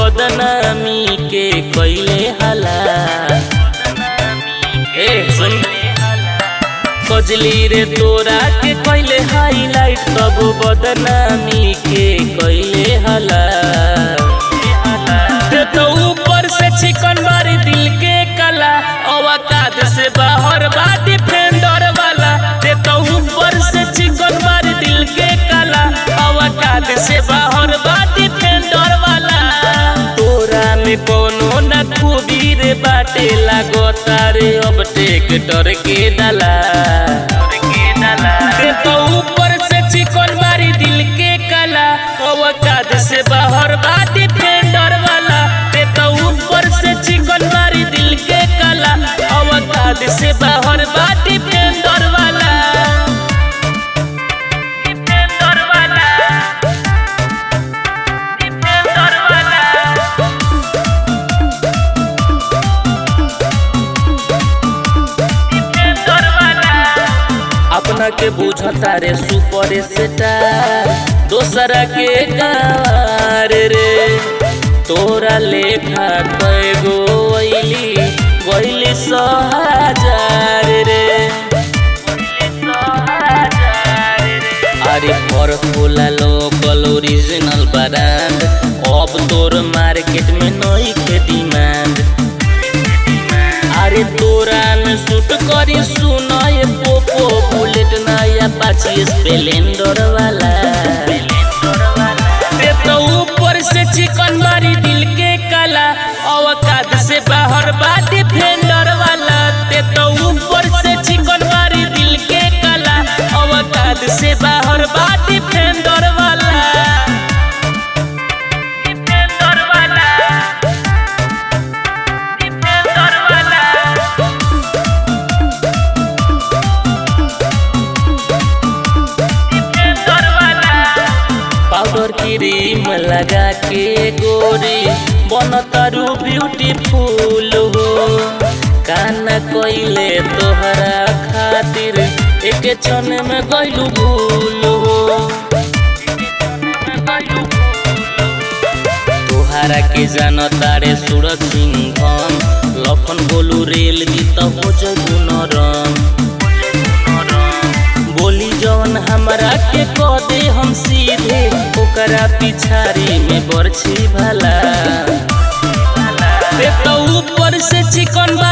बदनामी के कैले हला ए सुन कजली रे तोरा के कैले हाईलाइट तब बदनामी के कैले हला ते तो ऊपर से चिकन मारी दिल के कला अवकाद से बाहर बा डिफेंडर वाला ते तो ऊपर से चिकन मारी दिल के कला अवकाद से बाहर बा डिफेंडर वाला तोरा में कोनो न खूबी रे बाटे लागता रे अब ट्रैक्टर के डाला ते तो ऊपर से चिकन मारी दिल के कला अवकाद से बाहर बा डिफेंडर वाला ते तो ऊपर से चिकन मारी दिल के कला अवकाद से बाहर बा डिफेंडर वाला डिफेंडर वाला डिफेंडर वाला अपना के बुझता रे सुपर स्टार दोसरा के कार रे तोरा लेखा कैगो अइली गइली सौ हजार रे अरे पर खोला लोकल ओरिजिनल ब्रांड अब तोर मार्केट में नई के डिमांड अरे तोरा में शूट करी सुनाए पोपो बुलेट नया पाची स्प्लेंडर वाला ते तो ऊपर से चिकन मारी दिल के कला अवकाद से बाहर बा डिफेंडर वाला ते तो ऊपर से चिकन मारी दिल के कला अवकाद से बाहर बा डिफेंडर वाला डिफेंडर वाला डिफेंडर वाला पाउडर क्रीम लगा के गोरी बनतारू ब्यूटीफुल हो काना कोइले तोहरा खातिर एक क्षण में गइलू भूल हो तोहरा के जानता रे सूरज सिंह हम लखन बोलू रेल गीत हो जगू नरम बोली जवन हमरा के कह दे हम सीधे ओकरा पिछाड़ी में बरछी भला ते तो ऊपर से चिकन बा